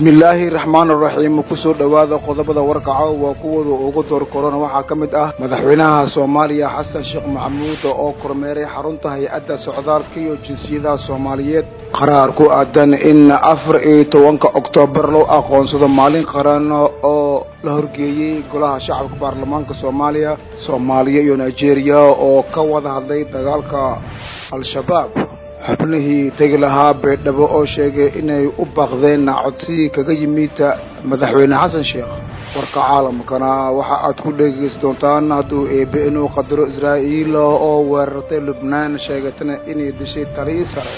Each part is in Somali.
bismillaahi raxmaan raxiim kusoo dhowaada qodobada warkaca waa kuwooda ugu door korona waxaa ka mid ah madaxweynaha soomaaliya xasan sheekh maxamuud oo kormeeray xarunta hay-adda socdaalka iyo jinsiyadaha soomaaliyeed qaraar ku aadan in afar iyo tobanka oktoobar loo aqoonsado maalin qaran oo la horgeeyey golaha shacabka baarlamaanka soomaaliya soomaaliya iyo nigeria oo ka wada hadlay dagaalka al-shabaab xubnihii tegi lahaa beedhabo oo sheegay inay u baaqdeen codsigii kaga yimid madaxweyne xasan sheekh warka caalamkana waxa aad ku dhegeysi doontaan hadduu eebe inuu qadaro israa'iil oo weerartay lubnaan sheegatana inay dishay talii sare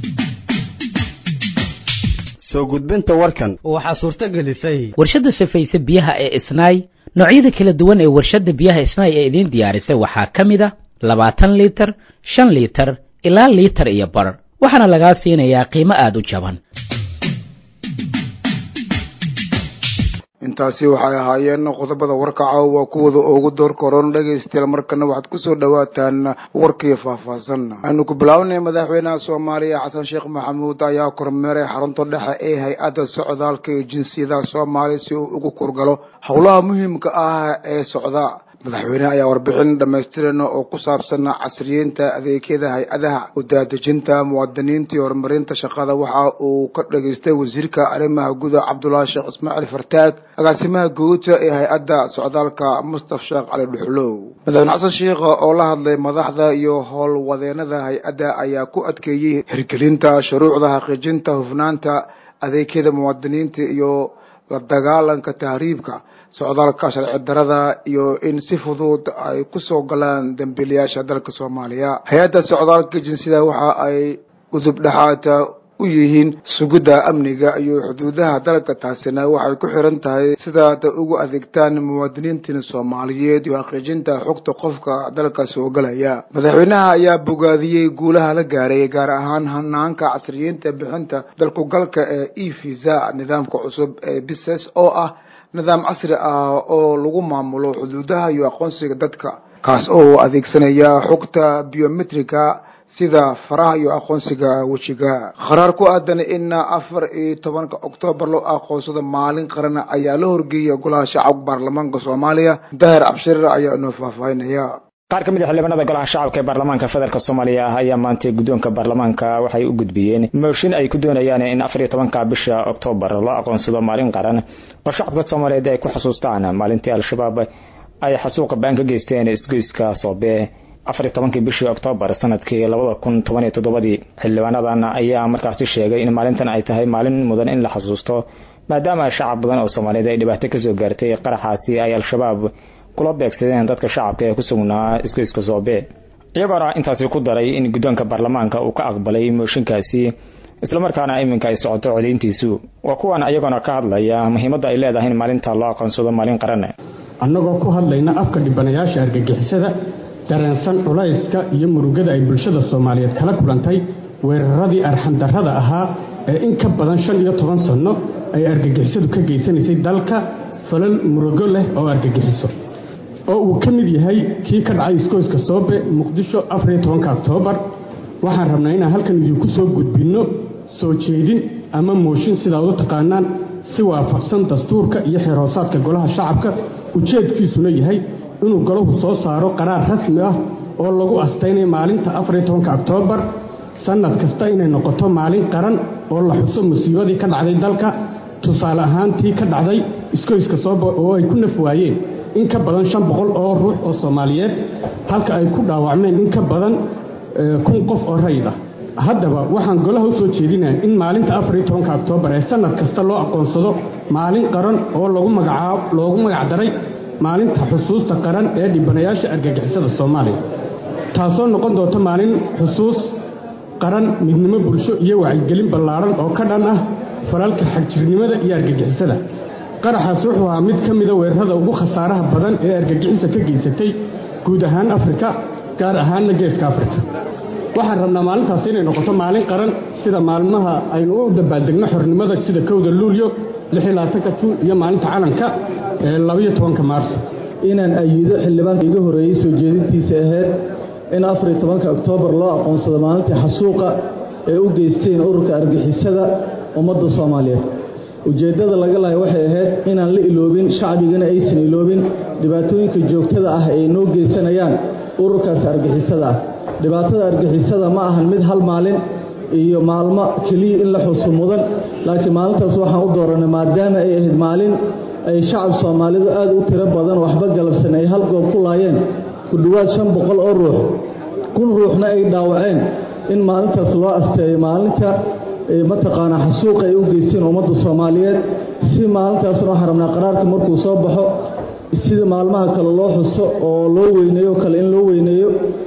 soo gudbinta warkan waxaa suurto gelisay warshadda safayse biyaha ee isnaay noocyada kala duwan ee warshadda biyaha isnaay ee idiin diyaarisay waxaa ka mid a labaatan liitar shan liitar ilaa liitar iyo bar waxaana lagaa siinayaa qiimo aada u jaban intaasi waxay ahaayeen qodobada warkaca waa kuwada ugu door koron dhegaystayaal markana waxaad kusoo dhawaataan warkii faahfaahsan aynu ku bilaawnay madaxweynaha soomaaliya xasan sheekh maxamuud ayaa kormeeray xarunta dhexe ee hay-adda socdaalka iyo jinsiyadaha soomaaliya si uu ugu kurgalo howlaha muhiimka ah ee socda madaxweyneha ayaa warbixin dhamaystiran oo ku saabsan casriyeynta adeegyada hay-adaha udaadejinta muwaadiniinta iyo horumarinta shaqada waxa uu ka dhageystay wasiirka arrimaha guda cabdullaahi sheekh ismaaciil fartaag agaasimaha guuta ee hay-adda socdaalka mustaf sheekh cali dhuxlow madaxweyne xasan sheekh oo la hadlay madaxda iyo howlwadeenada hay-adda ayaa ku adkeeyey hirgelinta shuruucda xaqiijinta hufnaanta adeegyada muwaadiniinta iyo la dagaalanka tahriibka socdaalka sharci darada iyo in si fudud ay kusoo galaan dambiilayaasha dalka soomaaliya hay-adda socdaalka jinsiyada waxa ay udub dhexaata u yihiin sugidda amniga iyo xuduudaha dalka taasina waxay ku xiran tahay sidaad ugu adeegtaan muwaadiniintina soomaaliyeed iyo xaqiijinta xogta qofka dalka soo galaya madaxweynaha ayaa bogaadiyey guulaha la gaaray gaar ahaan hanaanka casriyiinta bixinta dalkugalka ee e visa nidaamka cusub ee bises oo ah nidaam casri ah oo lagu maamulo xuduudaha iyo aqoonsiga dadka kaas oo adeegsanaya xogta biometrika sida faraha iyo aqoonsiga wejiga qaraar ku aadan in afar iyo tobanka oktoobar loo aqoonsado maalin qaran ayaa la horgeeyay golaha shacabka baarlamaanka soomaaliya dahir cabshirir ayaa inoo faahfaahinaya qaar ka mid a xildhibaanada golaha shacabka ee baarlamaanka federaalk soomaaliya ah ayaa maantay guddoonka baarlamaanka waxay u gudbiyeen mooshin ay ku doonayaan in afar iyo tobanka bisha oktoobar loo aqoonsado maalin qaran oo shacabka soomaaliyeed ay ku xasuustaan maalintii al-shabaab ay xasuuqa baan ka geysteen isgoyska soobe afar iyo tobankii bishii oktoobar sanadkii labada kun toban iyo toddobadii xildhibaanadan ayaa markaasi sheegay in maalintan ay tahay maalin mudan in la xasuusto maadaama shacab badan oo soomaaliyeed ay dhibaato kasoo gaartay qaraxaasi ay al-shabaab kula beegsadeen dadka shacabka ee ku sugnaa isgoyska soobe iyagoona intaasi ku daray in guddoonka baarlamaanka uu ka aqbalay mooshinkaasi islamarkaana iminka ay socoto codayntiisu waa kuwan iyagoona ka hadlaya muhiimadda ay leedahay in maalinta loo aqoonsado maalin qaran annagoo ku hadlayna afka dhibanayaasha argagixisada dareensan culayska iyo murugada ay bulshada soomaaliyeed kala kulantay weeraradii arxandarrada ahaa ee in ka badan shan iyo toban sanno ay argagixisadu ka geysanaysay dalka falal murugo leh oo argagixiso oo uu ka mid yahay kii ka dhacay iskooyska soobe muqdisho afariyo tobanka oktoobar waxaan rabnaa inaan halkan idinku soo gudbinno soo jeedin ama mooshin sidaad u taqaanaan si waafaqsan dastuurka iyo xeerhoosaadka golaha shacabka ujeedkiisuna yahay inuu golahu soo saaro qaraar rasmi ah oo lagu astaynay maalinta afariyo tobanka oktoobar sannad kasta inay noqoto maalin qaran oo la xuso musiibadii ka dhacday dalka tusaale ahaan tii ka dhacday iskoyska sooba oo ay ku naf waayeen in ka badan shan boqol oo ruux oo soomaaliyeed halka ay ku dhaawacmeen in ka badan kun qof oo rayid ah haddaba waxaan golaha u soo jeedinaya in maalinta afariyo tobanka oktoobar ee sannad kasta loo aqoonsado maalin qaran oo lagu magacaab loogu magacdaray maalinta xusuusta qaran ee dhibanayaasha argagixisada soomaaliya taasoo noqon doonta maalin xusuus qaran midnimo bulsho iyo wacyigelin ballaadhan oo ka dhan ah falalka xagjirnimada iyo argagixisada qaraxaas wuxuu ahaa mid ka mida weerarada ugu khasaaraha badan ee argagixisa ka geysatay guud ahaan afrika gaar ahaanna geeska afrika waxaan rabnaa maalintaasi inay noqoto maalin qaran sida maalmaha aynu u dabaaldegno xornimada sida kowda luulyo lixiyolabaatanka juun iyo maalinta calanka ee labaiyo tobanka maarso inaan ayido xildhibaanka iga horreeyey soo jeedintiisa ahayd in afariyo tobanka oktoobar loo aqoonsado maalintii xasuuqa ee u geysteen ururka argixisada ummadda soomaaliyeed ujeeddada laga lahay waxay ahayd inaan la iloobin shacbigana aysan iloobin dhibaatooyinka joogtada ah ay noo geysanayaan ururkaas argixisada ah dhibaatada argixisada ma ahan mid hal maalin iyo maalmo keliya in la xuso mudan laakiin maalintaas waxaan u dooranay maadaama ay ahayd maalin ay shacab soomaalidu aad u tiro badan waxba galabsan ay hal goob ku laayeen ku dhowaad shan boqol oo ruux kun ruuxna ay dhaawaceen in maalintaas loo asteeyo maalinta mataqaanaa xasuuqa ay u geysteen ummadda soomaaliyeed si maalintaasna waxaan rabnaa qaraarka markuu soo baxo sida maalmaha kale loo xuso oo loo weyneeyo kale in loo weyneeyo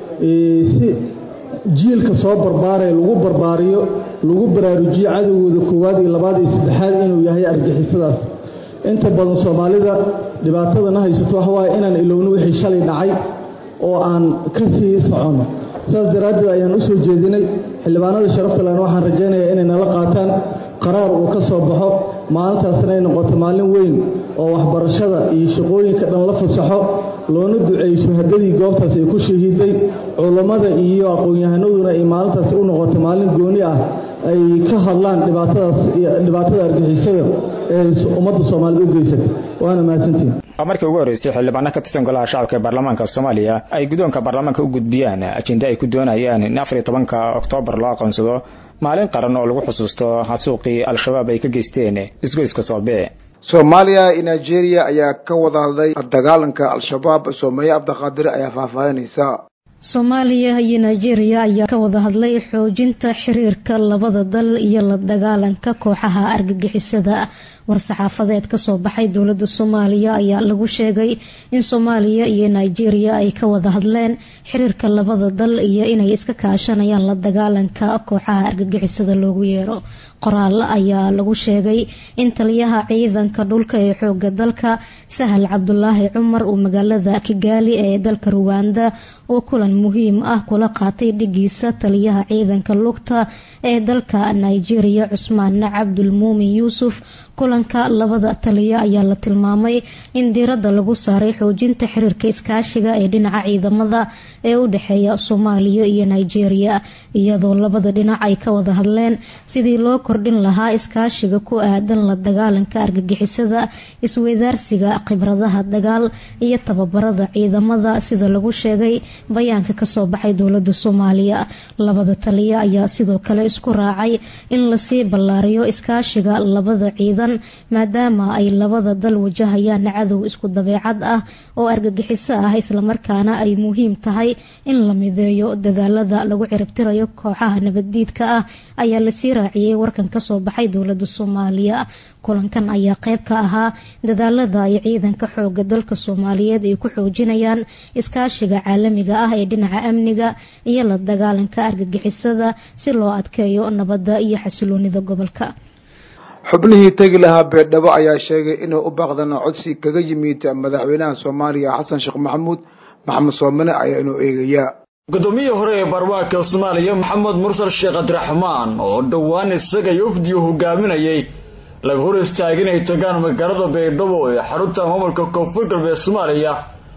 si jiilka soo barbaaraya lagu barbaariyo lagu baraarujiyo cadowgooda koowaad iyo labaad iyo saddexaad inuu yahay argixisadaas inta badan soomaalida dhibaatadana haysato wax waaye inaan ilowno wixii shalay dhacay oo aan ka sii soconno saas daraaddeed ayaan u soo jeedinay xildhibaanada sharafta lehna waxaan rajaynayaa inay nala qaataan qaraar uu ka soo baxo maalintaasna ay noqoto maalin weyn oo waxbarashada iyo shaqooyinka dhan la fasaxo loona duceeyo shuhadadii goobtaas ay ku shahiiday culammada iyo aqoon-yahanaduna ay maalintaas u noqoto maalin gooni ah ay ka hadlaan dhibaatadaas dhibaatada argixisada ee ummadda soomaalida u geysatay waana mahadsantiin markii ugu horreysay xildhibaano ka tirsan golaha shacabka ee baarlamaanka soomaaliya ay guddoonka baarlamaanka u gudbiyaan ajenda ay ku doonayaan in afar iyo tobanka oktoobar loo aqoonsado maalin qaran oo lagu xusuusto xasuuqii al-shabaab ay ka geysteen isgoyska soobe soomaaliya iyo nigeria ayaa ka wada hadlay dagaalanka al-shabaab soomeeye abdiqaadir ayaa faahfaahinaysa soomaaliya iyo nigeria ayaa ka wada hadlay xoojinta xiriirka labada dal iyo la dagaalanka kooxaha argagixisada war-saxaafadeed kasoo baxay dowlada soomaaliya ayaa lagu sheegay in soomaaliya iyo nigeria ay ka wada hadleen xiriirka labada dal iyo inay iska kaashanayaan la dagaalanka kooxaha argagixisada loogu yeero qoraal ayaa lagu sheegay in taliyaha ciidanka dhulka ee xooga dalka sahal cabdulaahi cumar uu magaalada kigaali ee dalka ruwanda oo kulan muhiim ah kula qaatay dhigiisa taliyaha ciidanka lugta ee dalka nigeria cusmaan cabdulmuumin yuusuf kulanka labada taliya ayaa la tilmaamay in diirada lagu saaray xoojinta xiriirka iskaashiga ee dhinaca ciidamada ee u dhexeeya soomaaliya iyo nigeria iyadoo labada dhinac ay ka wada hadleen sidii loo kordhin lahaa iskaashiga ku aadan la dagaalanka argagixisada isweydaarsiga khibradaha dagaal iyo tababarada ciidamada sida lagu sheegay bayaanka kasoo baxay dowlada soomaaliya labada taliya ayaa sidoo kale isku raacay in lasii ballaariyo iskaashiga labada ciidan maadaama ay labada dal wajahayaan cadow isku dabeecad ah oo argagixiso ah islamarkaana ay muhiim tahay in la mideeyo dadaalada lagu ciribtirayo kooxaha nabaddiidka ah ayaa lasii raaciyey warkan kasoo baxay dowlada soomaaliya kulankan ayaa qeyb ka ahaa dadaalada ay ciidanka xooga dalka soomaaliyeed ay ku xoojinayaan iskaashiga caalamiga ah ee dhinaca amniga iyo la dagaalanka argagixisada si loo adkeeyo nabadda iyo xasiloonida gobolka xubnihii tegi lahaa beedhabo ayaa sheegay inay u baaqdaan codsi kaga yimid madaxweynaha soomaaliya xasan sheekh maxamuud maxamed soomane ayaa inuu eegayaa gudoomiyihii hore ee baarlamaanka soomaaliya maxamed mursal sheekh cabdiraxmaan oo dhowaan isaga iyo ufdigu hogaaminayay laga hor istaagay inay tagaan magaalada baydhabo ee xarunta maamulka koonfur galbeed soomaaliya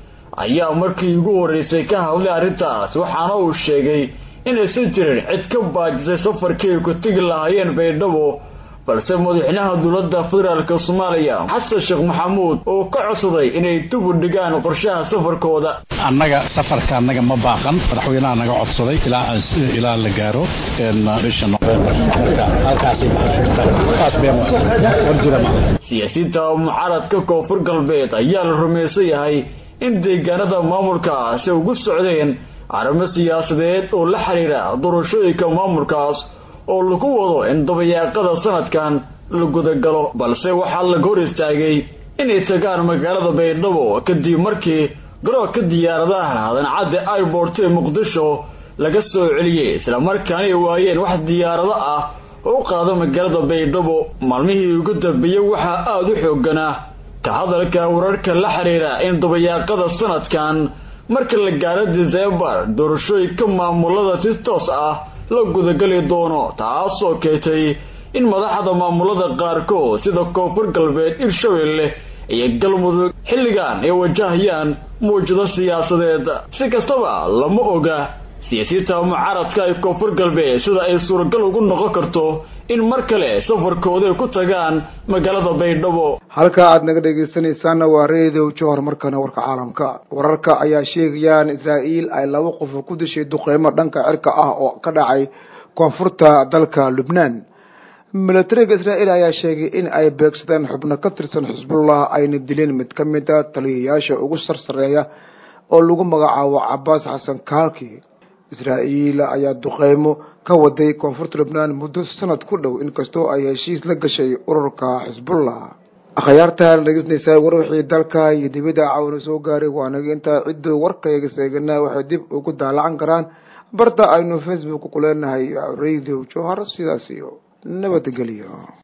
ayaa markii ugu horreysay ka hadlay arrintaas waxaana uu sheegay inaysan jirin cid ka baajisay safarkii ay ku tegi lahaayeen baydhabo balse madaxweynaha dowladda federaalk soomaaliya xasan sheekh maxamuud oo ka codsaday inay dib u dhigaan qorshaha safarkooda annaga safarka annaga ma baaqan madaxweynaha naga codsaday ilaa ilaa la gaaro bisha november siyaasiyiinta mucaaradka koonfur galbeed ayaa la rumaysan yahay in deegaanada maamulkaasi ugu socdeen arrimo siyaasadeed oo la xiriira doorashooyinka maamulkaas oo lagu wado in dabayaaqada sanadkan la gudagalo balse waxaa laga hor istaagay inay tagaan magaalada baydhabo kadib markii garoonka diyaaradaha dancadda airport ee muqdisho laga soo celiyey islamarkaana ay waayeen wax diyaarado ah oo u qaada magaalada baydhabo maalmihii ugu dambeeyey waxaa aada u xooganaa ka hadalka wararka la xiriira in dabayaaqada sanadkan marka la gaaro disembar doorashooyinka maamulada si toos ah la gudagali doono taasoo keentay in madaxda maamulada qaarkood sida koonfur galbeed hirshabelle iyo galmudug xilligan ay wajahayaan muwjado siyaasadeed si kastaba lama oga siyaasiyiinta mucaaradka ee koonfur galbeed sida ay suuragal ugu noqon karto in mar kale safarkooda ku tagaan magaalada baydhabo halka aad naga dhegaysanaysaana waa reedow johor markana warka caalamka wararka ayaa sheegayaan israa'iil ay laba qof ku dishay duqeymo dhanka cirka ah oo ka dhacay koonfurta dalka lubnaan milatariga israa'iil ayaa sheegay in ay beegsadeen xubno ka tirsan xisbullah ayna dileen mid ka mid a taliyayaasha ugu sarsareeya oo lagu magacaabo cabaas xasan kaalki israa'iil ayaa duqeymo ka waday koonfurta lubnaan muddo sanad ku dhow inkastoo ay heshiis la gashay ururka xisbullah akhyaartaan dhegeysanaysaa war wixii dalka iyo dibadda caawina soo gaaray waanaga intaa cidduu warkayga seeganaa waxay dib ugu daalacan karaan barta aynu facebook ku leenahay radio johar sidaas iyo nabadgelyo